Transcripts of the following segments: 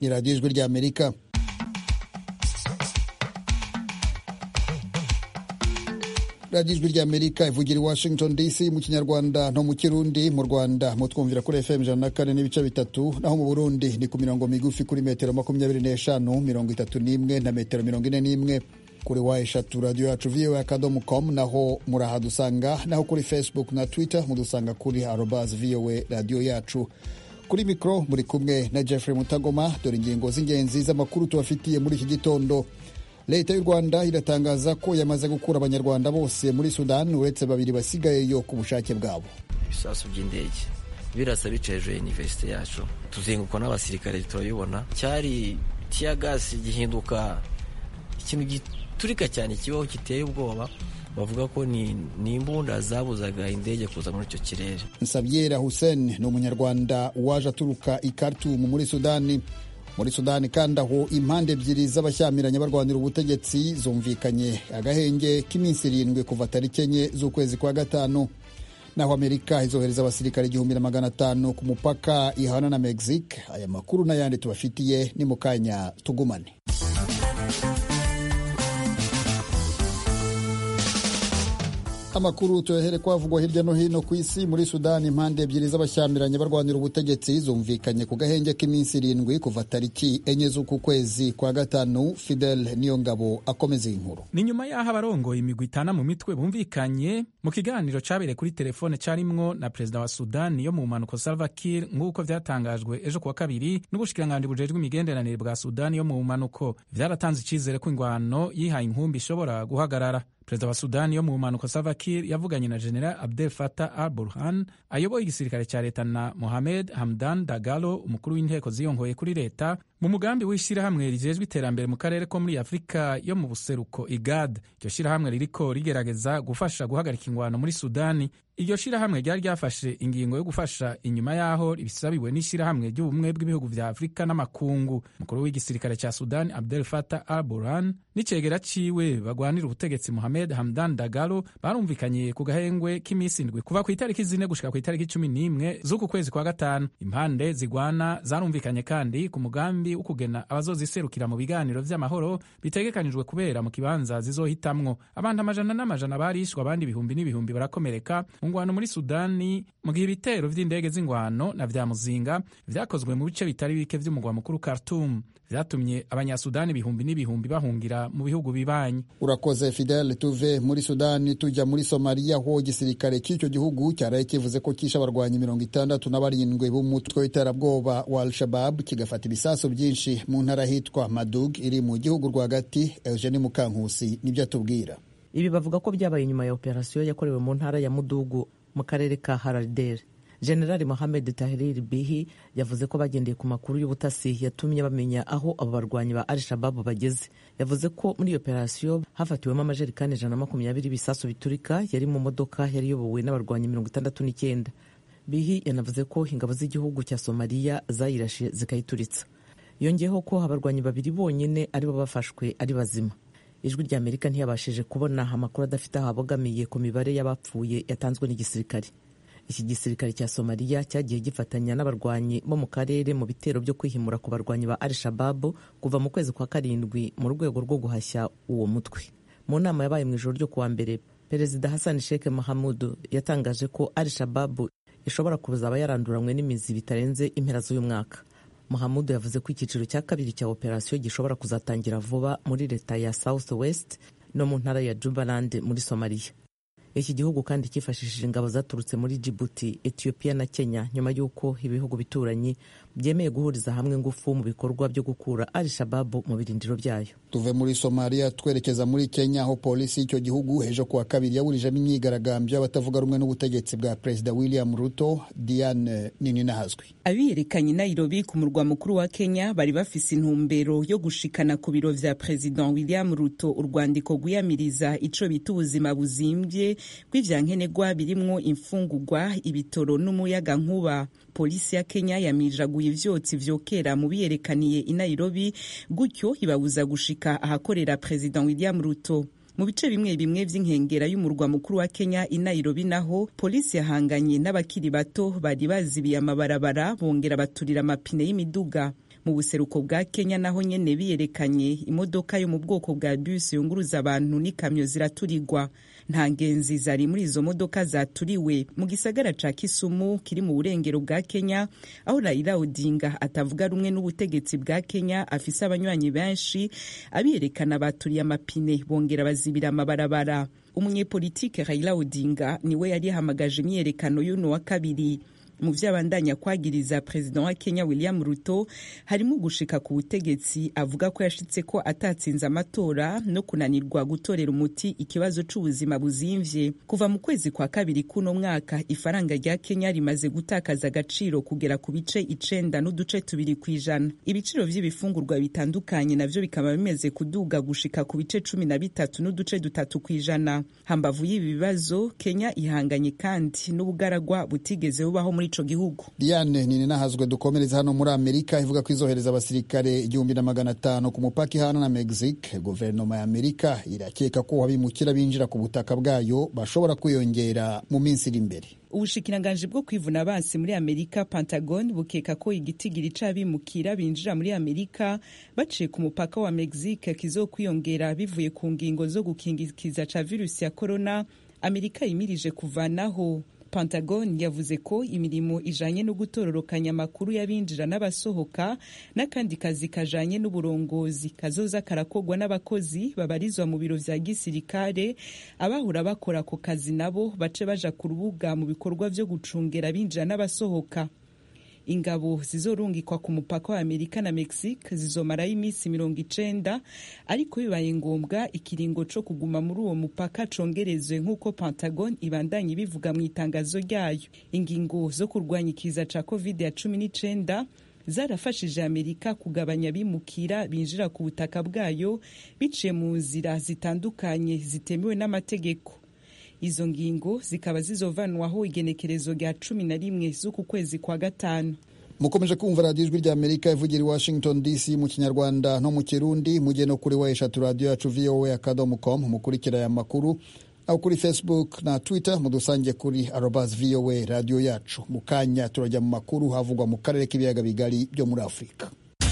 ni radiyo ijwi ry'amerika radiyo ijwi ry'amerika ivugira i washington dc mu kinyarwanda no mu kirundi mu rwanda mutwumvira kuri fm ijana na kane n'ibice bitatu naho mu burundi ni ku mirongo migufi kuri metero makumyabiri n'eshanu mirongo itatu n'imwe na metero mirongo ine n'imwe kuri wa eshatu radiyo yacu voa akadomo com naho murahadusanga naho kuri facebook na twitter mudusanga kuri arobas voa radiyo yacu kuri mikoro muri kumwe na jeffrey mutagoma dore ingingo z'ingenzi z'amakuru tubafitiye muri iki gitondo leta y'u rwanda iratangaza ko yamaze gukura abanyarwanda bose muri sudani uretse babiri basigayeyo ku bushake bwabo ibisasu by'indege birasa bica hejuru ya iniverisite yacu tuzengukwa n'abasirikare turabibona cyari tiyagasi gihinduka ikintu giturika cyane kibaho giteye ubwoba bavuga ko ni imbunda zabuzaga indege kuza muri icyo kirere nsabyera hussein ni umunyarwanda waje aturuka i khartoum muri sudani muri sudani kandi aho impande ebyiri z'abashyamiranye barwanira ubutegetsi zumvikanye agahenge k'iminsi irindwi kuva tariki enye z'ukwezi kwa gatanu naho amerika izohereza abasirikare igihumbi na magana atanu ku mupaka ihana na mexique aya makuru n'ayandi tubafitiye ni mu kanya tugumane amakuru tuyahere kwavugwa hirya no hino ku isi muri sudani impande ebyiri z'abashyamiranye barwanira ubutegetsi zumvikanye ku gahenge k'iminsi irindwi kuva tariki enye z'uku kwezi kwa gatanu fidel niyo ngabo akomeza iyi nkuru ni nyuma y'aho abarongoye imigwi itana mu mitwe bumvikanye mu kiganiro cyabereye kuri telefone cyarimwo na perezida wa sudani yo mu mpanuko salva kiir nk'uko vyatangajwe ejo kuwa kabiri n'ubushikiranganji bujejwe imigenderanire bwa sudani yo mu mpanuko vyaratanze icizere ko ingwano yihaye inkumbi ishobora guhagarara perezida wa sudani yo mu mpanuka salva kiir yavuganye na general abdel fatah al burhan ayoboye igisirikare cya leta na mohamed hamdan dagalo umukuru w'inteko ziyongoye kuri leta mu mugambi w'ishyirahamwe rijejwe iterambere mu karere ko muri afurika yo mu buseruko igad iryo shyirahamwe ririko rigerageza gufasha guhagarika ingwano muri sudani iryo shyirahamwe ryari ryafashe ingingo yo gufasha inyuma y'aho ribisabiwe n'ishyirahamwe ry'ubumwe bw'ibihugu vya afurika n'amakungu umukuru w'igisirikare cya sudani abdel fatah al burhan n'icegera ciwe bagwanira ubutegetsi mohamed hamdan dagalo barumvikanye ku gahengwe k'iminsi indwi kuva ku itariki zine gushika ku itariki cumi n'imwe z'uku kwezi kwa gatanu impande zigwana zarumvikanye kandi ku mugambi wo kugena abazoziserukira mu biganiro vy'amahoro bitegekanijwe kubera mu kibanza zizohitamwo abantu amajana n'amajana barishwe abandi ibihumbi n'ibihumbi barakomereka mu ngwano muri sudani mu gihe ibitero vy'indege z'ingwano na vya muzinga vyakozwe mu bice bitari bike vy'umugwa mukuru khartoum vyatumye abanyasudani ibihumbi n'ibihumbi bahungira mu bihugu bibanyi urakoze fidel tuve muri sudani tujya muri somaliya aho igisirikare cy'icyo gihugu cyaraye kivuze ko kishe abarwanyi mirongo itandatu na barindwi b'umutwe w'iterabwoba wa al-shabab kigafata ibisasu byinshi mu ntara hitwa madug iri mu gihugu rwagati eugene mukankusi nibyo atubwira ibi bavuga ko byabaye nyuma ya operasiyo yakorewe mu ntara ya mudugu mu karere ka haradere generali mohamed tahrir bihi yavuze ko bagendeye ku makuru y'ubutasi yatumye bamenya aho abo barwanyi ba al shababu bageze yavuze ko muri iyo operasiyo hafatiwemo amajerekani ijana na makumyabiri ibisasu biturika yari mu modoka yari iyobowe n'abarwanyi mirongo itandatu n'icyenda bihi yanavuze ko ingabo z'igihugu cya somaliya zayirashe zikayituritsa yongeyeho ko abarwanyi babiri bonyine aribo bafashwe ari bazima ijwi rya amerika ntiyabashije kubona amakuru adafite aho abogamiye ku mibare y'abapfuye yatanzwe n'igisirikare iki gisirikare cya somaliya cyagiye gifatanya n'abarwanyi bo mu karere mu bitero byo kwihimura ku barwanyi ba al shababu kuva mu kwezi kwa karindwi mu rwego rwo guhashya uwo mutwe mu nama yabaye mu ijoro ryo kuwa mbere perezida hassan sheikh mahamudu yatangaje ko al shababu ishobora kuzaba yaranduranywe n'imizi bitarenze impera z'uyu mwaka muhamudu yavuze ko icyiciro cya kabiri cya operasiyo gishobora kuzatangira vuba muri leta ya south west no mu ntara ya jubaland muri somaliya iki gihugu kandi cyifashishije ingabo zaturutse muri jibuti etiyopiya na kenya nyuma y'uko ibihugu bituranyi byemeye guhuriza hamwe ingufu mu bikorwa byo gukura al shababu mu birindiro byayo tuve muri somaliya twerekeza muri kenya aho polisi y'icyo gihugu ejo kuwa kabiri yaburijemo imyigaragambyo y'abatavuga rumwe n'ubutegetsi bwa perezida william ruto diane nininahazwi abiyerekanye nairobi ku murwa mukuru wa kenya bari bafise intumbero yo gushikana ku biro vya perezida william ruto urwandiko rwiyamiriza ico bita ubuzima buzimbye bw'ivyankenerwa birimwo imfungurwa ibitoro n'umuyaga nkuba polisi ya kenya yamiraguye ivyotsi vyokera mu biyerekaniye i nairobi gutyo ibabuza gushika ahakorera perezida william ruto mu bice bimwe bimwe vy'inkengera y'umurwa mukuru wa kenya i nairobi naho polisi yahanganye n'abakiri bato bari bazibiye amabarabara bongera baturira amapine y'imiduga mu buseruko bwa kenya naho nyene biyerekanye imodoka yo mu bwoko bwa bisi yunguruza abantu n'ikamyo ziraturirwa nta ngenzi zari muri izo modoka zaturiwe mu gisagara ca kisumu kiri mu burengero bwa kenya aho raila odinga atavuga rumwe n'ubutegetsi bwa kenya afise abanywanyi benshi abiyerekana baturiye amapine bongera bazibira amabarabara umunyepolitike raila odinga niwe yari yahamagaje imyiyerekano y'uno wa kabiri mu vyo abandanya kwagiriza perezida wa kenya william ruto harimo gushika ku butegetsi avuga ko yashitse ko atatsinze amatora no kunanirwa gutorera umuti ikibazo c'ubuzima buzimvye kuva mu kwezi kwa kabiri kuno mwaka ifaranga rya kenya rimaze gutakaza agaciro kugera ku bice icenda n'uduce tubiri kw'ijana ibiciro vy'ibifungurwa bitandukanye navyo bikaba bimeze kuduga gushika ku bice cumi na bitatu n'uduce dutatu kw'ijana hambavu y'ibi bibazo kenya ihanganye kandi n'ubugaragwa butigeze bubaho muri ico gihugu diane nini nahazwe dukomereza hano muri amerika ivuga ko izohereza abasirikare igihumbi na magana atanu ku mupaka ihana na mexique guverinoma ya amerika irakeka ko abimukira binjira ku butaka bwayo bashobora kwiyongera mu minsi iri imbere ubushikiranganji bwo kwivuna abansi muri amerika pentagon bukeka ko igitigiri c'abimukira binjira muri amerika baciye ku mupaka wa mexique kizokwiyongera bivuye ku ngingo zo gukingikiza ca virusi ya corona amerika yimirije kuvanaho pentagon yavuze ko imirimo ijanye no gutororokanya amakuru y'abinjira n'abasohoka n'akandi kazi kajanye n'uburongozi kazoza karakorwa n'abakozi babarizwa mu biro vya gisirikare abahora bakora ako kazi nabo bace baja ku rubuga mu bikorwa vyo gucungera abinjira n'abasohoka ingabo zizorungikwa ku mupaka wa amerika na mexique zizomarayo iminsi mirongo icenda ariko bibaye ngombwa ikiringo co kuguma muri uwo mupaka congerezwe nk'uko pentagon ibandanye ibivuga mu itangazo ryayo ingingo zo kurwanya ikiza ca covid ya cumi n'icenda zarafashije amerika kugabanya abimukira binjira ku butaka bwayo biciye mu nzira zitandukanye zitemewe n'amategeko izo ngingo zikaba zizovanwaho igenekerezo rya cumi na rimwe z'uku kwezi kwa gatanu mukomeje kumva radiyo ijwi rya amerika ivugira i washington dc mu kinyarwanda no mu kirundi mujye no kuri wa eshatu radiyo yacu voa akadomo com mukurikira aya makuru aho kuri facebook na twitter mudusange kuri arobas voa radiyo yacu mu kanya turajya mu makuru havugwa mu karere k'ibiyaga bigari byo muri afurika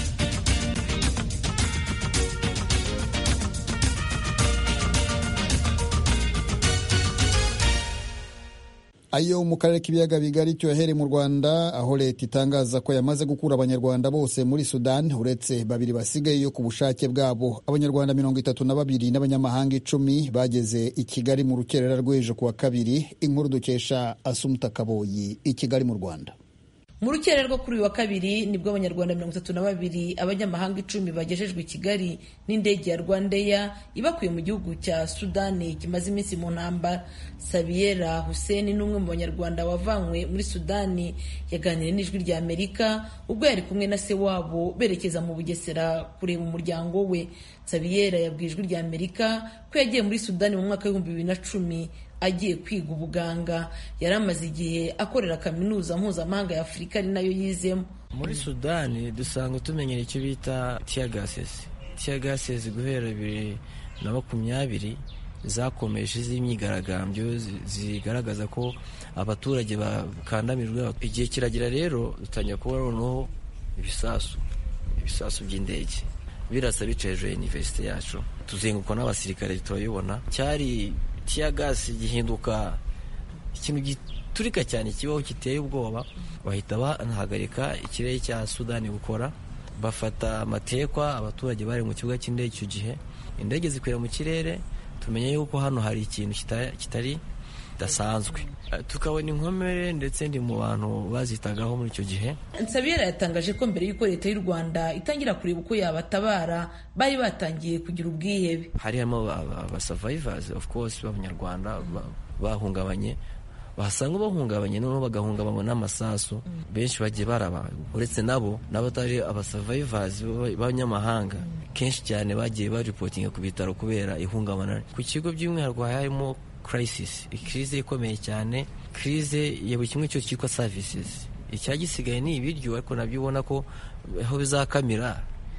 ayo mu karere k'ibiyaga bigari cyohere mu rwanda aho leta itangaza ko yamaze gukura abanyarwanda bose muri sudan uretse babiri basigaye ku bushake bwabo abanyarwanda mirongo itatu na babiri n'abanyamahanga icumi bageze i kigali mu rukerera rw'ejo kuwa kabiri inkuru dukesha asumuta kaboyi i kigali mu rwanda mu rukera rwo kuri uyu wa kabiri nibwo abanyarwanda mirongo itatu na babiri abanyamahanga icumi bagejejwe i kigali n'indege ya rwandeya ibakuye mu gihugu cya sudani kimaze iminsi mu ntambara sabiyera hussein n'umwe mu banyarwanda wavanywe muri sudani yaganiriye n'ijwi rya amerika ubwo yari kumwe na se wabo berekeza mu bugesera kureba umuryango we sabiyera yabwiye ijwi rya amerika ko yagiye muri sudani mu mwaka w'ibihumbi bibiri na cumi agiye kwiga ubuganga yari amaze igihe akorera kaminuza mpuzamahanga ya afurika ari nayo yizemo muri sudani dusanga tumenyera icyo bita tiyagasesi tiyagasesi guhera bibiri na makumyabiri zakomeje z'imyigaragambyo zigaragaza ko abaturage bakandamijwe igihe kiragira rero dutangira kuba noneho ibisasu ibisasu by'indege birasa bica hejuru ya iniverisite yacu tuzengukwa n'abasirikare turabibona cyari tiyagasi gihinduka ikintu giturika cyane kibaho giteye ubwoba bahita banahagarika ikirere cya sudani gukora bafata amatekwa abaturage bari mu kibuga cy'indege icyo gihe indege zikwira mu kirere tumenya yuko hano hari ikintu kitari kidasanzwe tukabona inkomere ndetse ndi mu bantu bazitagaho muri icyo gihe nsabiyera yatangaje ko mbere y'uko leta y'u rwanda itangira kureba uko yabatabara bari batangiye kugira ubwihebe harimo abasavayivazi of course b'abanyarwanda bahungabanye basanga bahungabanye noneho bagahungabanywa n'amasasu benshi bagiye baraba uretse nabo n'abatari abasavayivazi b'abanyamahanga kenshi cyane bagiye baripotinga ku bitaro kubera ihungabana ku kigo by'umwihariko harimo crisis ikirize ikomeye cyane kirize ya buri kimwe cyose cyitwa services icyagisigaye ni ibiryo ariko nabyo ubona ko aho bizakamira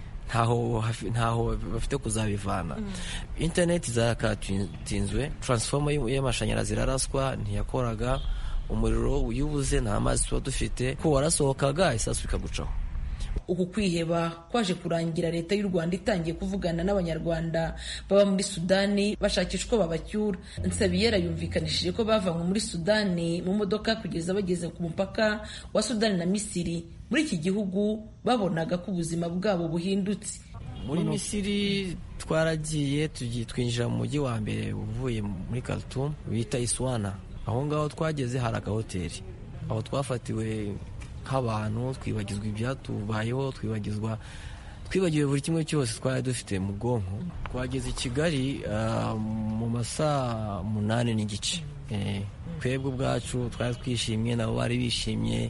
ntaho ntaho bafite kuzabivana interineti zarakatinzwe taransifoma y'amashanyarazi iraraswa ntiyakoraga umuriro uyubuze nta mazi tuba dufite ko warasohokaga isasu ikagucaho uku kwiheba kwaje kurangira leta y'u rwanda itangiye kuvugana n'abanyarwanda baba muri sudani bashakisha uko babacyura nsabiyera yumvikanishije ko bavanywe muri sudani mu modoka kugeza bageze ku mupaka wa sudani na misiri muri iki gihugu babonaga ko ubuzima bwabo buhindutse muri misiri twaragiye twinjira mu mujyi wa mbere uvuye muri Khartoum bita iswana aho ngaho twageze hari agahoteli aho twafatiwe nk'abantu twibagizwa ibyatubayeho twibagizwa twibagiwe buri kimwe cyose twari dufite mu bwonko twageze i kigali mu masaa munani n'igice twebwe ubwacu twari twishimye nabo bari bishimye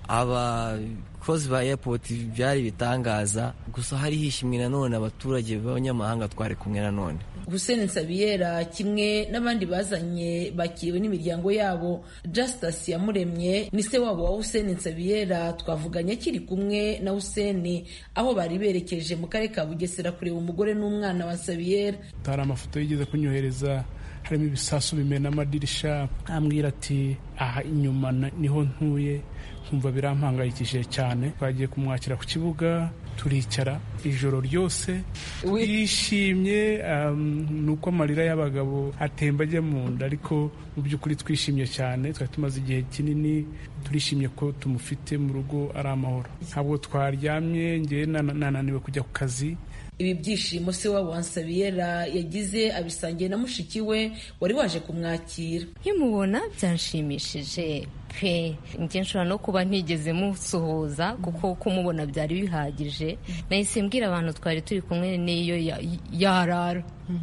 abakozi ba airport byari bitangaza gusa hari hishimwe nanone abaturage b'abanyamahanga twari kumwe nanone Hussein Nsabiyera kimwe n'abandi bazanye bakiriwe n'imiryango yabo Justus Yamuremye ni se wabo wa Hussein Nsabiyera twavuganye akiri kumwe na Hussein aho bari berekeje mu karere ka Bugesera kureba umugore n'umwana wa Nsabiyera hari amafoto yigeze kunyohereza harimo ibisasu bimena amadirisha ambwira ati aha inyuma niho ntuye nkumva birampangayikishije cyane twagiye kumwakira ku kibuga turicara ijoro ryose twishimye ni uko amarira y'abagabo atemba ajya mu nda ariko mu by'ukuri twishimye cyane twari tumaze igihe kinini turishimye ko tumufite mu rugo ari amahoro ntabwo twaryamye ngewe nananiwe kujya ku kazi ibi byishimo se wabo Nsabiyera yagize abisangiye na mushiki we wari waje kumwakira nkimubona byanshimishije pe njye nshobora no kuba ntigeze musuhuza kuko kumubona byari bihagije nahise mbwira abantu twari turi kumwe n'iyo yarara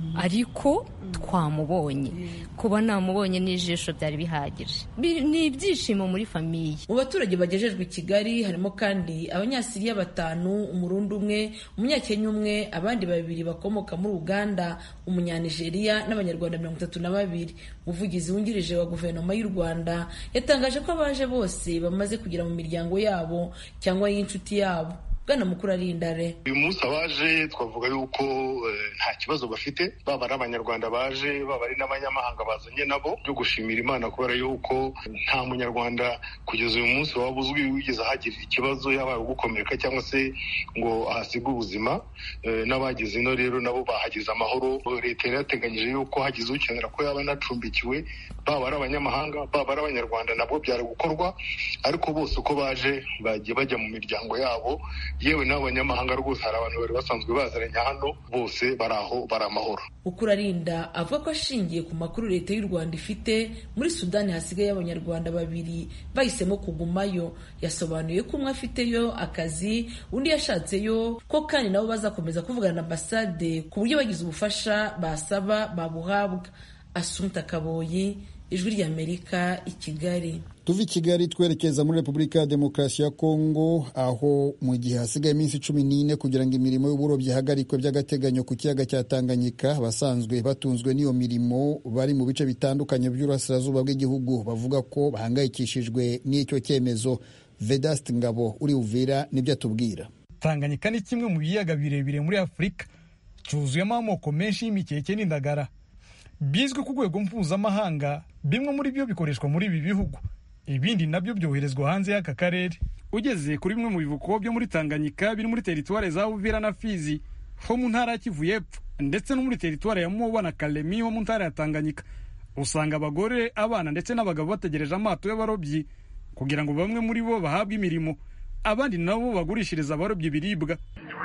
ariko twamubonye kuba namubonye n'ijisho byari bihagije ni ibyishimo muri famiye mu baturage bagejejwe i kigali harimo kandi abanyasiriya batanu umurundi umwe umunyakenya umwe abandi babiri bakomoka muri uganda umunyanigeriya n'abanyarwanda mirongo itatu na babiri umuvugizi wungirije wa guverinoma y'u rwanda yatangaje ko abaje bose bamaze kugera mu miryango yabo cyangwa y'inshuti yabo bwana mukuru arindare uyu munsi abaje twavuga yuko nta kibazo bafite baba ari abanyarwanda baje baba ari n'abanyamahanga bazanye nabo byo gushimira imana kubera yuko nta munyarwanda kugeza uyu munsi waba uzwi wigeze ahagirira ikibazo yaba gukomereka cyangwa se ngo ahasige ubuzima n'abagize ino rero nabo bahagize amahoro leta yari yateganyije yuko hagize ukenera ko yaba anacumbikiwe baba ari abanyamahanga baba ari abanyarwanda nabwo byari gukorwa ariko bose uko baje bagiye bajya mu miryango yabo yewe n'abanyamahanga rwose hari abantu bari basanzwe baziranye hano bose bari aho bari amahoro ukuri arinda avuga ko ashingiye ku makuru leta y'u rwanda ifite muri sudani hasigaye abanyarwanda babiri bahisemo kugumayo yasobanuye ko umwe afiteyo akazi undi yashatseyo ko kandi nabo bazakomeza kuvugana na ambasade ku buryo bagize ubufasha basaba babuhabwa asumta kaboyi ijwi ry'amerika i kigali tuva i kigali twerekeza muri repubulika ya demokarasi ya kongo aho mu gihe hasigaye iminsi cumi n'ine kugira ngo imirimo y'uburobyi ihagarikwe by'agateganyo ku kiyaga cya tanganyika abasanzwe batunzwe n'iyo mirimo bari mu bice bitandukanye by'uburasirazuba bw'igihugu bavuga ko bahangayikishijwe n'icyo cyemezo vedast ngabo uri uvira nibyo atubwira tanganyika ni kimwe mu biyaga birebire muri afurika cyuzuyemo amoko menshi y'imikeke n'indagara bizwi ku rwego mpuzamahanga bimwe muri byo bikoreshwa muri ibi bihugu ibindi nabyo byoherezwa hanze y'aka karere ugeze kuri bimwe mu bivuko byo muri tanganyika biri muri teritwari za uvira na fizi ho mu ntara ya kivu y'epfo ndetse no muri teritwari ya moba na kalemi ho mu ntara ya tanganyika usanga abagore abana ndetse n'abagabo bategereje amato y'abarobyi kugira ngo bamwe muri bo bahabwe imirimo abandi nabo bagurishiriza abarobyi ibiribwa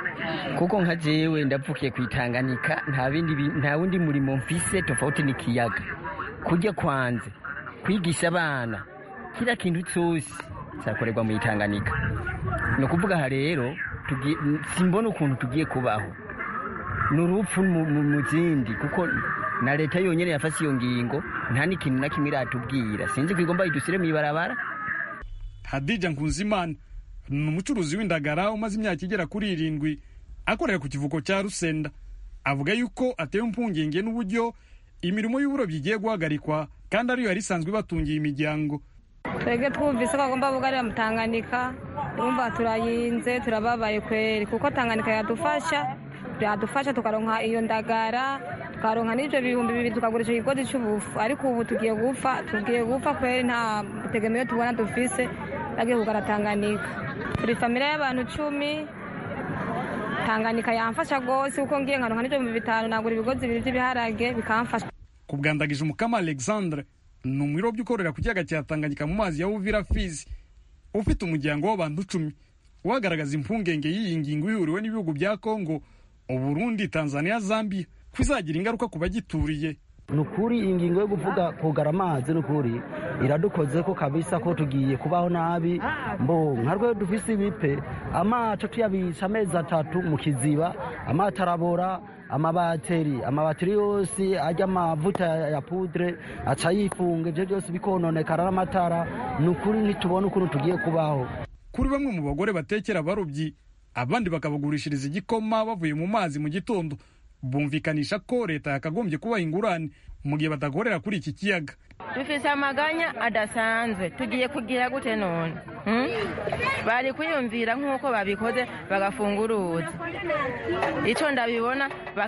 kuko nka jewe ndavukiye ku itanganika nta bindi nta wundi murimo mfise tofauti n'ikiyaga kurya kwanze kwigisha abana kila kintu cyose cyakorerwa mu itanganika ni ukuvuga aha rero simbona ukuntu tugiye kubaho ni urupfu mu zindi kuko na leta yonyine yafashe iyo ngingo nta n'ikintu na kimwe iratubwira sinzi ko igomba idushyire mu ibarabara hadija nkunzimana ni umucuruzi w'indagara umaze imyaka igera kuri irindwi akorera ku kivuko cya rusenda avuga yuko atewe impungenge n'uburyo imirimo y'uburobyi igiye guhagarikwa kandi ariyo yari isanzwe ibatungiye imiryango twebwe twumvise ko bagomba bugarira mu tanganyika twumva turayinze turababaye kweri kuko tanganyika yadufasha yadufasha tukaronka iyo ndagara tukaronka n'ibyo bihumbi bibiri tukagurisha ikigozi cy'ubufu ariko ubu tugiye gupfa tugiye gupfa kweri nta butegemeyo tubona dufise bagiye kugara tanganyika turi famire y'abantu cumi tanganyika yamfasha rwose kuko ngiye nkaronka n'ibihumbi bitanu nagura ibigozi bibiri by'ibiharage bikamfasha ku bwandagije umukama alexandre ni umwirobyi ukorera ku kiyaga cya tanganyika mu mazi ya uvira fizi ufite umuryango w'abantu icumi wagaragaza impungenge y'iyi ngingo ihuriwe n'ibihugu bya kongo uburundi tanzania zambia ko izagira ingaruka ku bagituriye ni ukuri ingingo yo kuvuga kugara amazi ni ukuri iradukoze ko kabisa ko tugiye kubaho nabi mbo nka rwe dufise ibipe amato tuyabisha amezi atatu mu kiziba amato arabora amabateri amabateri yose ajya amavuta ya pudre aca yifunga ibyo byose bikononekara n'amatara ni ukuri ntitubone ukuntu tugiye kubaho kuri bamwe mu bagore batekera abarobyi abandi bakabagurishiriza igikoma bavuye mu mazi mu gitondo bumvikanisha ko leta yakagombye kubaha ingurane mu gihe badakorera kuri iki kiyaga dufise amaganya adasanzwe tugiye kugira gute none bari kwiyumvira nk'uko babikoze bagafunga uruzi icyo ndabibona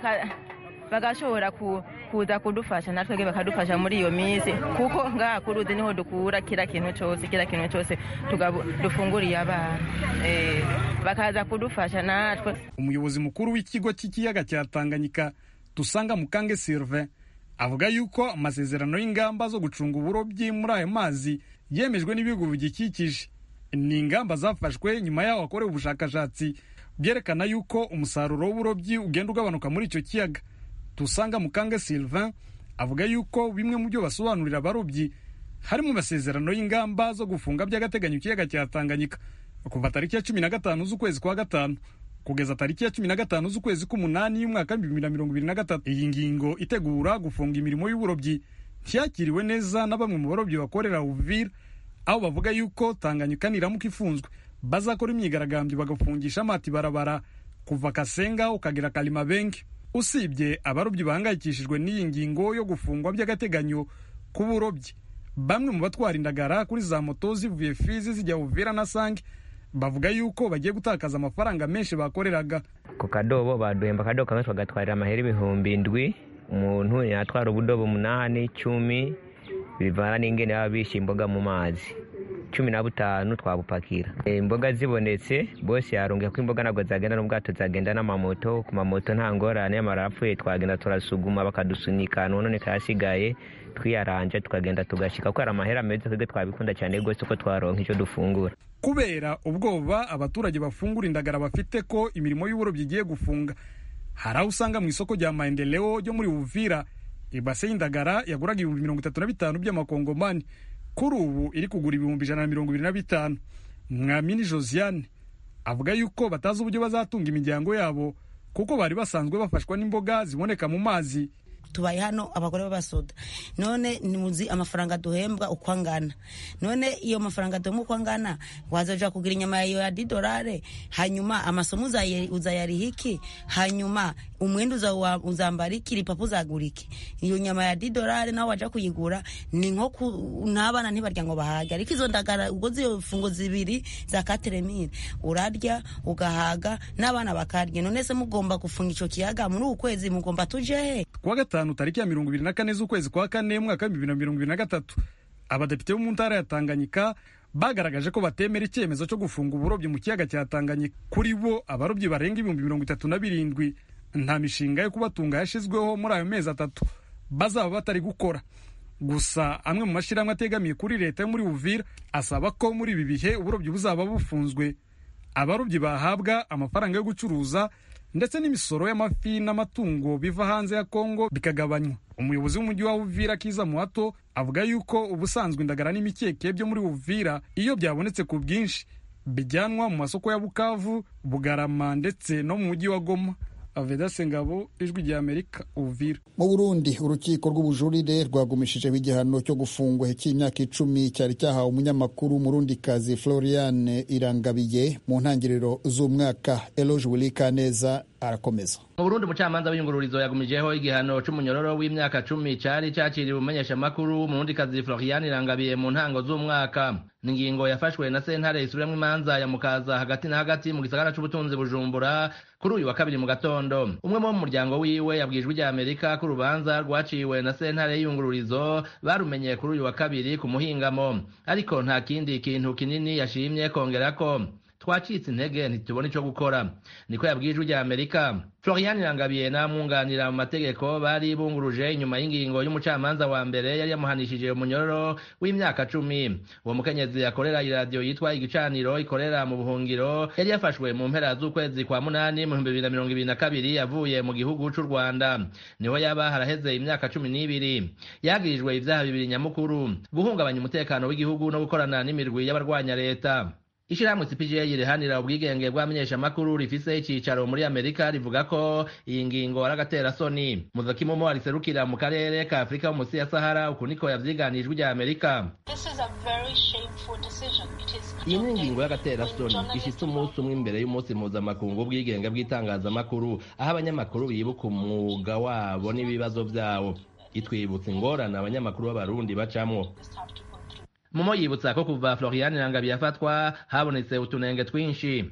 bagashobora kuza kudufasha natwebwe bakadufasha muri iyo minsi kuko ngaha ku ruzi niho dukura kira kintu cyose kira kintu cyose dufunguriye abana bakaza kudufasha natwe umuyobozi mukuru w'ikigo cy'ikiyaga cya tanganyika dusanga mukange sylvain avuga yuko amasezerano y'ingamba zo gucunga uburobyi muri ayo mazi yemejwe n'ibihugu bigikikije ni ingamba zafashwe nyuma y'aho hakorewe ubushakashatsi byerekana yuko umusaruro w'uburobyi ugenda ugabanuka muri icyo kiyaga dusanga mukange sylvain avuga yuko bimwe mu byo basobanurira abarobyi harimo amasezerano y'ingamba zo gufunga by'agateganyo ikiyaga cya tanganyika kuva tariki ya cumi na gatanu z'ukwezi kwa gatanu kugeza tariki ya cumi na gatanu z'ukwezi k'umunani y'umwaka w'ibihumbi bibiri na mirongo ibiri na gatatu iyi ngingo itegura gufunga imirimo y'uburobyi ntiyakiriwe neza na bamwe mu barobyi bakorera uvira aho bavuga yuko tanganyika niramuka ifunzwe bazakora imyigaragambyo bagafungisha amati barabara kuva kasenga ukagera kalimabenge usibye abarobyi bahangayikishijwe n'iyi ngingo yo gufungwa by'agateganyo k'uburobyi bamwe mu batwara indagara kuri za moto zivuye fizi zijya uvira na sange bavuga yuko bagiye gutakaza amafaranga menshi bakoreraga ku kadobo baduhemba akadobo kamwe bagatwarira amahera ibihumbi indwi umuntu yatwara ubudobo umunani icumi bivana n'ingene baba bishyira imboga mu mazi cumi na butanu twabupakira imboga zibonetse bose yarungiye ko imboga ntabwo zagenda n'ubwato zagenda n'amamoto ku mamoto nta ngorane yamara apfuye twagenda turasuguma bakadusunika none kayasigaye twiyaranje tukagenda tugashyika ko hari amahera meza twebwe twabikunda cyane rwose ko twaronka icyo dufungura kubera ubwoba abaturage bafungura indagara bafite ko imirimo y'uburobyi igiye gufunga hari aho usanga mu isoko rya maendeleo ryo muri uvira ibase y'indagara yaguraga ibihumbi mirongo itatu na bitanu by'amakongomani kuri ubu iri kugura ibihumbi ijana na mirongo ibiri na bitanu mwamini josiane avuga yuko batazi uburyo bazatunga imiryango yabo kuko bari basanzwe bafashwa n'imboga ziboneka mu mazi tubaye hano abagore b'abasoda none nimuzi amafaranga duhembwa uko angana none iyo mafaranga duhembwa uko angana wazaja kugura inyama ya didolare hanyuma amasomo uzayariha iki hanyuma umwenda uzambara iki ripapu uzagura iki iyo nyama ya didolare nawe waja kuyigura ni nko n'abana ntibarya ngo bahage ariko izo ndagara ubwo ziyo fungo zibiri za kateremire urarya ugahaga n'abana bakarya none se mugomba gufunga ico kiyaga muri uku kwezi mugomba tuje he kuwa gatanu tariki ya mirongo ibiri na kane z'ukwezi kwa kane mwaka w'ibihumbi bibiri na mirongo ibiri na gatatu abadepite bo mu ntara ya tanganyika bagaragaje ko batemera icyemezo cyo gufunga uburobyi mu kiyaga cya tanganyika kuri bo abarobyi barenga ibihumbi mirongo itatu na birindwi nta mishinga yo kubatunga yashyizweho muri ayo mezi atatu bazaba batari gukora gusa amwe mu mashyirahamwe ategamiye kuri leta yo muri uvira asaba ko muri ibi bihe uburobyi buzaba bufunzwe abarobyi bahabwa amafaranga yo gucuruza ndetse n'imisoro y'amafi n'amatungo biva hanze ya kongo bikagabanywa umuyobozi w'umujyi wa uvira kiza muhato avuga yuko ubusanzwe indagara n'imikeke byo muri uvira iyo byabonetse ku bwinshi bijyanwa mu masoko ya bukavu bugarama ndetse no mu mujyi wa goma avedase ngabo ijwi rya amerika uvira mu burundi urukiko rw'ubujurire rwagumishijeho igihano cyo gufungwa cy'imyaka icumi cyari cyahawe umunyamakuru umurundikazi floriane irangabiye mu ntangiriro z'umwaka eloge wilikaneza arakomeza mu burundi umucamanza w'iyungururizo yagumijeho igihano c'umunyororo w'imyaka cumi cari cakiriwe umumenyeshamakuru umurundikazi floriane irangabiye mu ntango z'umwaka n'ingingo yafashwe na sentare isubiramwo imanza ya mukaza hagati na hagati mu gisagara c'ubutunzi bujumbura kuri uyu wa kabiri mu gatondo umwe mu muryango wiwe yabwijwe rya amerika ko urubanza rwaciwe na sentare y'iyungururizo barumenye kuri uyu wa kabiri ku muhingamo ariko nta kindi kintu kinini yashimye kongerako twacitse intege ntitubona ico gukora niko yabwiye ijwi rya amerika florian irangabiye n'amwunganira mu mategeko bari bunguruje inyuma y'ingingo y'umucamanza wa mbere yari yamuhanishije umunyororo w'imyaka cumi uwo mukenyezi akorera iradiyo yitwa igicaniro ikorera mu buhungiro yari yafashwe mu mpera z'ukwezi kwa munani mu bihumbi bibiri na mirongo ibiri na kabiri avuye mu gihugu c'u rwanda niho yaba haraheze imyaka cumi n'ibiri yagirijwe ivyaha bibiri nyamukuru guhungabanya umutekano w'igihugu no gukorana n'imirwi y'abarwanya leta ishirahamwe cpga rihanira ubwigenge bw'amenyeshamakuru rifise icicaro muri amerika rivuga ko iyi ngingo ari agaterasoni muzakimumo ariserukira mu karere ka afurika yo munsi ya sahara uku niko yavyiganijwe rya amerika iyi ni ingingo y'agaterasoni ishitse umunsi umwe imbere y'umunsi mpuzamakungu w'ubwigenge bw'itangazamakuru aho abanyamakuru bibuka umwuga wabo n'ibibazo vyabo itwibutsa ingorane abanyamakuru b'abarundi bacamwo mumo yibutsa ko kuva florian rangabi yafatwa habonetse utunenge twinshi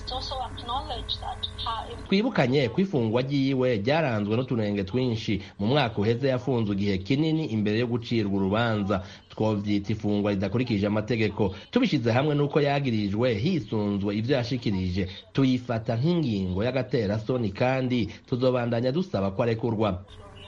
twibukanye ko ifungwa ryiwe ryaranzwe n'utunenge twinshi mu mwaka uheze yafunzwe igihe kinini imbere yo gucirwa urubanza twovyita ifungwa ridakurikije amategeko tubishize hamwe n'uko yagirijwe hisunzwe ivyo yashikirije tuyifata nk'ingingo y'agaterasoni kandi tuzobandanya dusaba ko arekurwa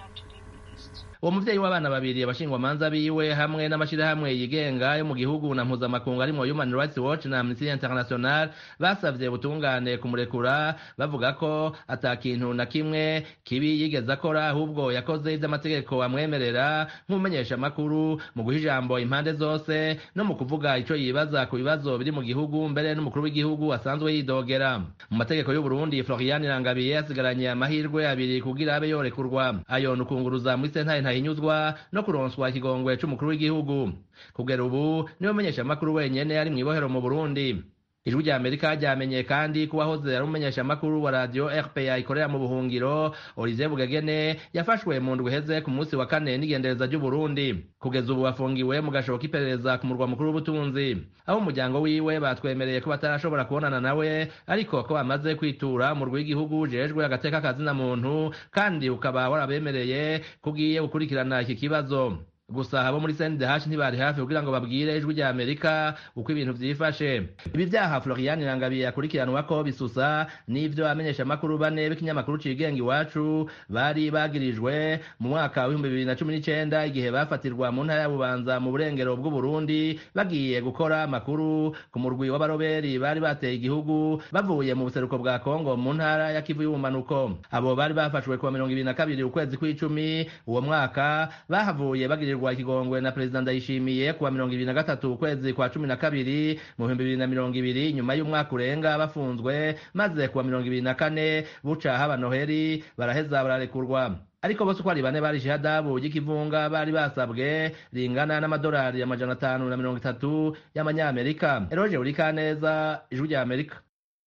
uwo muvyeyi w'abana babiri abashingwamanza biwe hamwe n'amashirahamwe yigenga yo mu gihugu na mpuzamakungu arimwo human rights watch na amnesty international basavye butungane kumurekura bavuga ko ata kintu na kimwe kibi yigeze akora ahubwo yakoze ivy'amategeko amwemerera nk'umumenyeshamakuru mu guha ijambo impande zose no mu kuvuga ico yibaza ku bibazo biri mu gihugu mbere n'umukuru w'igihugu asanzwe yidogera mu mategeko y'uburundi florian irangabiye asigaranye amahirwe abiri kugira abe yorekurwa ayo nukunguruza muri sentare ntahinyuzwa no kuronswa ikigongwe c'umukuru w'igihugu kugera ubu niwe menyeshamakuru wenyene ari mw'ibohero mu burundi ijwi rya amerika ryamenye kandi ko uwahoze ari umumenyeshamakuru wa radiyo rpa ikorera mu buhungiro olivier bugegene yafashwe mu ndwi iheze ku munsi wa kane n'igendereza ry'uburundi kugeza ubu bafungiwe mu gashobo k'iperereza ku murwa mukuru w'ubutunzi aho umuryango wiwe batwemereye ko batarashobora kubonana nawe ariko ko bamaze kwitura umurwi w'igihugu ujejwe agateka kazina muntu kandi ukaba warabemereye ko ugiye gukurikirana iki kibazo gusa abo muri CNDH ntibari hafi kugira ngo babwire ijwi rya Amerika uko ibintu vyifashe ibi vyaha Florian Irangabiye akurikiranwa ko bisusa n'ivyo amenyesha makuru bane b'ikinyamakuru cigenga iwacu bari bagirijwe mu mwaka w'ibihumbi bibiri na cumi n'icenda igihe bafatirwa mu ntara ya Bubanza mu burengero bw'u Burundi bagiye gukora amakuru ku murwi w'abaroberi bari bateye igihugu bavuye mu buseruko bwa Kongo mu ntara ya Kivu y'ubumanuko abo bari bafashwe kuwa mirongo ibiri na kabiri ukwezi kw'icumi uwo mwaka bahavuye bagirijwe kugirirwa ikigongwe na perezida ndayishimiye kuwa mirongo ibiri na gatatu ukwezi kwa cumi na kabiri mu bihumbi bibiri na mirongo ibiri nyuma y'umwaka urenga bafunzwe maze kuwa mirongo ibiri na kane buca haba noheri baraheza bararekurwa ariko bose uko ari bane barishe hadabu y'ikivunga bari basabwe ringana n'amadolari amajana atanu na mirongo itatu y'amanyamerika eroje urikaneza ijwi rya amerika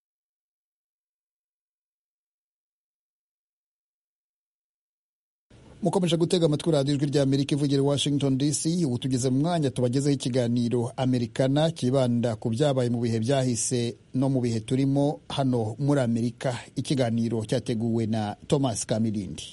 mukomeje gutega amatwi radiyo ijwi rya amerika ivugira i washington dc ubu tugeze mu mwanya tubagezeho ikiganiro amerikana kibanda ku byabaye mu bihe byahise no mu bihe turimo hano muri amerika ikiganiro cyateguwe na thomas kamirindi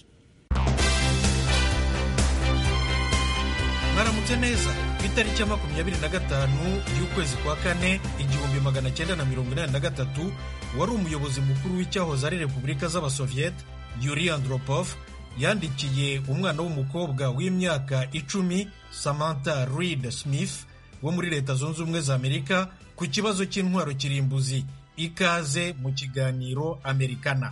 mwaramutse neza ku itariki ya makumyabiri na gatanu y'ukwezi kwa kane igihumbi magana cyenda na mirongo inani na gatatu wari umuyobozi mukuru w'icyahoze ari repubulika z'abasoviyete yuri andropov yandikiye umwana w'umukobwa w'imyaka icumi samantha reed smith wo muri leta zunze ubumwe za amerika ku kibazo cy'intwaro kirimbuzi ikaze mu kiganiro amerikana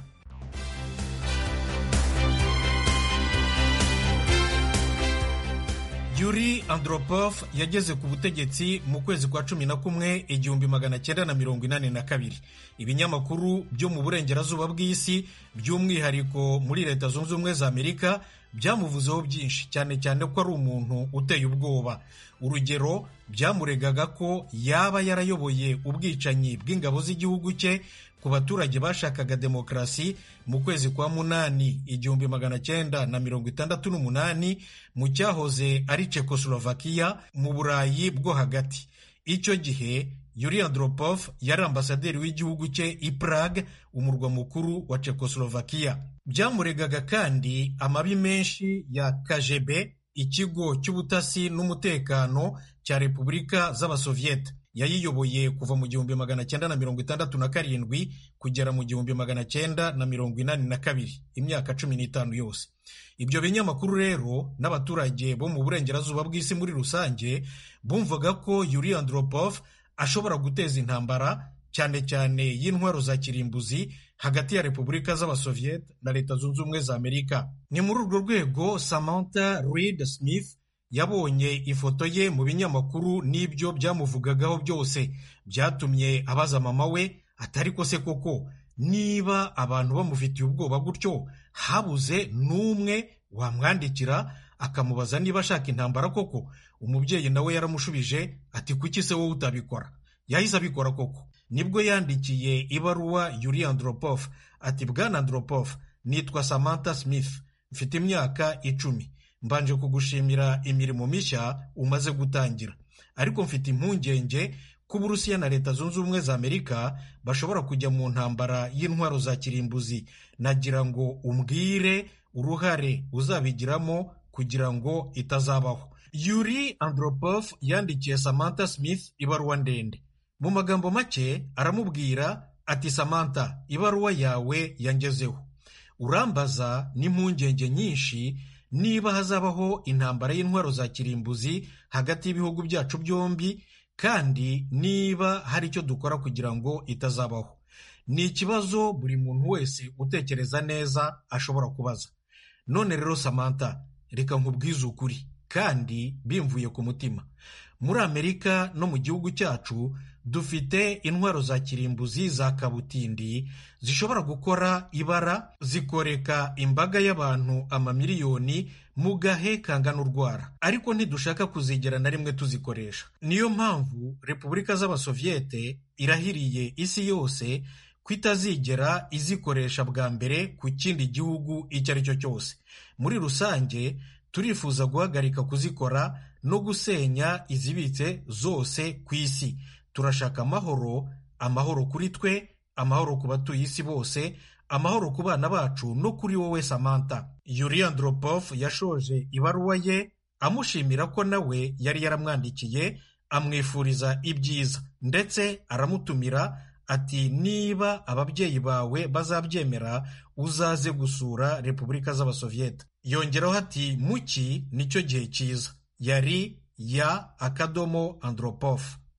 yuri andropov yageze ku butegetsi mu kwezi kwa cumi na kumwe igihumbi magana cyenda na mirongo inani na kabiri ibinyamakuru byo mu burengerazuba bw'isi by'umwihariko muri leta zunze ubumwe za amerika byamuvuzeho byinshi cyane cyane ko ari umuntu uteye ubwoba urugero byamuregaga ko yaba yarayoboye ubwicanyi bw'ingabo z'igihugu cye ku baturage bashakaga demokarasi mu kwezi kwa munani igihumbi magana cyenda na mirongo itandatu n'umunani mu cyahoze ari Czechoslovakia mu burayi bwo hagati icyo gihe yuri andropov yari ambasaderi w'igihugu cye i prague umurwa mukuru wa Czechoslovakia byamuregaga kandi amabi menshi ya kgb ikigo cy'ubutasi n'umutekano cya repubulika z'abasoviyete yayiyoboye kuva mu gihumbi magana cyenda na mirongo itandatu na karindwi kugera mu gihumbi magana cyenda na mirongo inani na kabiri imyaka cumi n'itanu yose ibyo binyamakuru rero n'abaturage bo mu burengerazuba bw'isi muri rusange bumvaga ko yuri andropov ashobora guteza intambara cyane cyane y'intwaro za kirimbuzi hagati ya repubulika z'abasoviyete na leta zunze ubumwe za amerika ni muri urwo rwego samantha reed smith yabonye ifoto ye mu binyamakuru n'ibyo byamuvugagaho byose byatumye abaza mama we atari ko se koko niba abantu bamufitiye ubwoba gutyo habuze n'umwe wamwandikira akamubaza niba ashaka intambara koko umubyeyi nawe yaramushubije ati kuki se wowe utabikora yahise abikora koko nibwo yandikiye ibaruwa yuri andropov ati bwana andropov nitwa samantha smith mfite imyaka icumi mbanje kugushimira imirimo mishya umaze gutangira ariko mfite impungenge ko uburusiya na leta zunze ubumwe za amerika bashobora kujya mu ntambara y'intwaro za kirimbuzi nagira ngo umbwire uruhare uzabigiramo kugira ngo itazabaho yuri andropov yandikiye samantha smith ibaruwa ndende mu magambo make aramubwira ati samantha ibaruwa yawe yangezeho urambaza n'impungenge nyinshi niba hazabaho intambara y'intwaro za kirimbuzi hagati y'ibihugu byacu byombi kandi niba hari icyo dukora kugira ngo itazabaho ni ikibazo buri muntu wese utekereza neza ashobora kubaza none rero samantha reka nkubwize ukuri kandi bimvuye ku mutima muri amerika no mu gihugu cyacu dufite intwaro za kirimbuzi za kabutindi zishobora gukora ibara zikoreka imbaga y'abantu amamiliyoni mu gahe kangana urwara ariko ntidushaka kuzigera na rimwe tuzikoresha niyo mpamvu repubulika z'abasoviyete irahiriye isi yose ko itazigera izikoresha bwa mbere ku kindi gihugu icyo ari cyo cyose muri rusange turifuza guhagarika kuzikora no gusenya izibitse zose ku isi turashaka amahoro amahoro kuri twe amahoro ku batuye isi bose amahoro ku bana bacu no kuri wowe samantha yuri andropov yashoje ibaruwa ye amushimira ko nawe yari yaramwandikiye amwifuriza ibyiza ndetse aramutumira ati niba ababyeyi bawe bazabyemera uzaze gusura repubulika z'abasoviyete yongeraho ati muki nicyo gihe cyiza yari ya akadomo andropov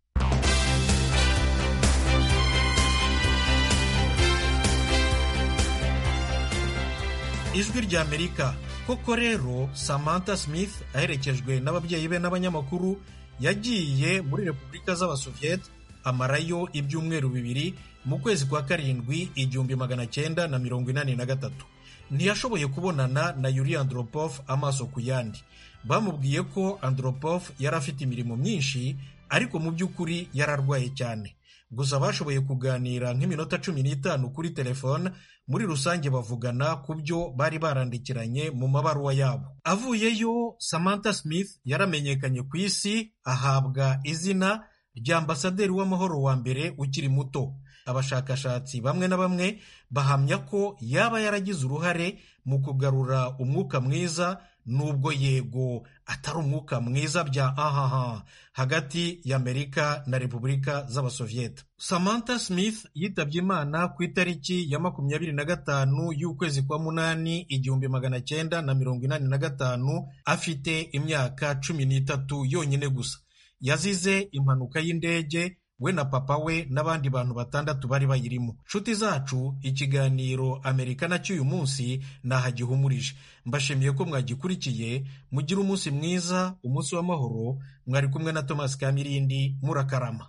ijwi rya amerika koko rero samantha smith aherekejwe n'ababyeyi be n'abanyamakuru yagiye muri repubulika z'abasoviyete amarayo ibyumweru bibiri mu kwezi kwa karindwi igihumbi magana cyenda na mirongo inani na gatatu ntiyashoboye kubonana na yuri andropov amaso ku yandi bamubwiye ko andropov yari afite imirimo myinshi ariko mu by'ukuri yararwaye cyane gusa bashoboye kuganira nk'iminota cumi n'itanu kuri telefone muri rusange bavugana ku byo bari barandikiranye mu mabaruwa yabo avuyeyo samantha smith yaramenyekanye ku isi ahabwa izina rya ambasaderi w'amahoro wa mbere ukiri muto abashakashatsi bamwe na bamwe bahamya ko yaba yaragize uruhare mu kugarura umwuka mwiza nubwo yego atari umwuka mwiza bya ahaha hagati y'amerika na repubulika z'abasoviyete samantha smith yitabye imana ku itariki ya makumyabiri na gatanu y'ukwezi kwa munani igihumbi magana cyenda na mirongo inani na gatanu afite imyaka cumi n'itatu yonyine gusa yazize impanuka y'indege we na papa we n'abandi bantu batandatu bari bayirimo nshuti zacu ikiganiro amerika na cy'uyu munsi nahagihumurije mbashimiye ko mwagikurikiye mugire umunsi mwiza umunsi w'amahoro mwari kumwe na thomas kamirindi murakarama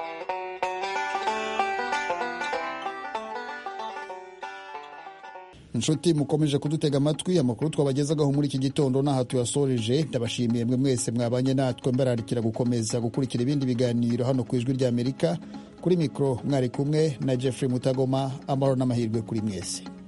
inshuti mukomeje kudutega amatwi amakuru twabagezagaho muri iki gitondo n'aha tuyasoreje ndabashimiye mwe mwese mwabanye natwe mbararikira gukomeza gukurikira ibindi biganiro hano ku ijwi ry'amerika kuri mikoro mwari kumwe na jeffrey mutagoma amahoro n'amahirwe kuri mwese